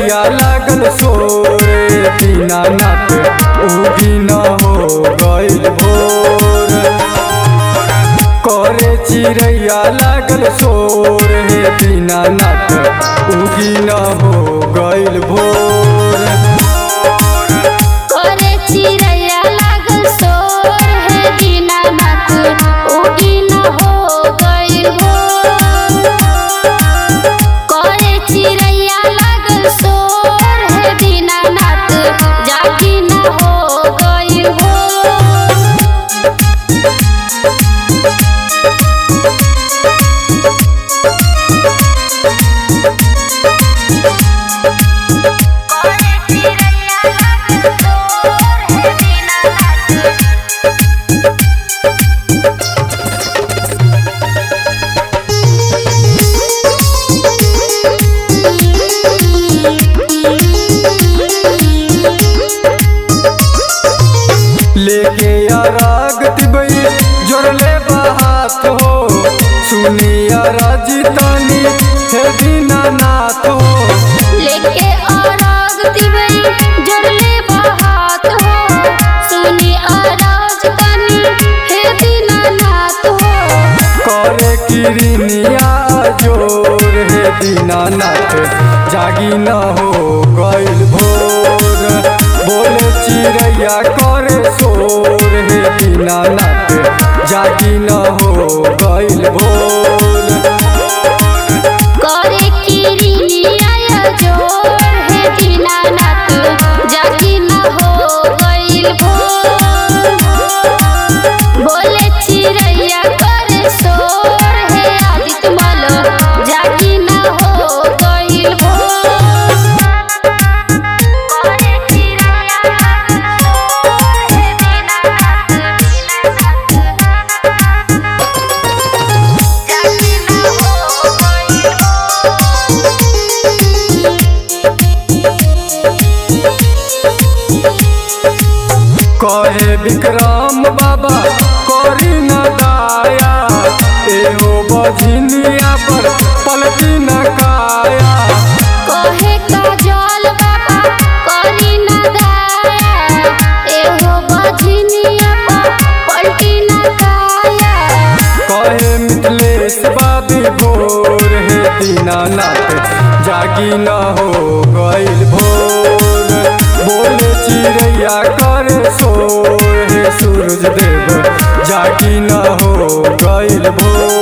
चिड़ैया लागल सोरे दीनानाथ उगी न हो गइल भोर करे चिड़ैया लागल सोर हे दीनानाथ उगी न हो गइल भोर करे चिड़ैया लागल सोर हे दीनानाथ उगी न हो गइल भोर करे चिड़ैया लागल सोर हे दीनानाथ जागी न हो गइल भोर करे चिड़ैया लागल सोर हे दीनानाथ लेके अराग तिबई जोड़ले बात हो सुनिया राजतानी हे दीनानाथ हो लेके अराग दिवई जड़ले बहात हो सुनी अराज तनी हे दीनानाथ हो करे किरनिया जोर हे दीनानाथ जागी न हो गइल भोर बोले चिड़ैया करे शोर हे दीनानाथ जागी न हो गइल भोर करे किरिनिया जोर हे दीनानाथ जागी न हो गइल भोर बोले चिड़ैया करे सोर हे आदित्य मालो जागी न हो गइल भोर करे चिड़ैया लागल सोर हे दीनानाथ जागी न हो गइल कहे विक्रम बाबा करी न दाया एहो बझनिया पर पलटी न काया कहे काजल बाबा करी न दाया एहो बजनिया पर पलटी न काया कहे मिथिलेश बाबी भोर हे दीनानाथ जागी न हो गइल भोर बोले चिड़ैया करे शोर हे सूरज देव जागी न हो गइल भोर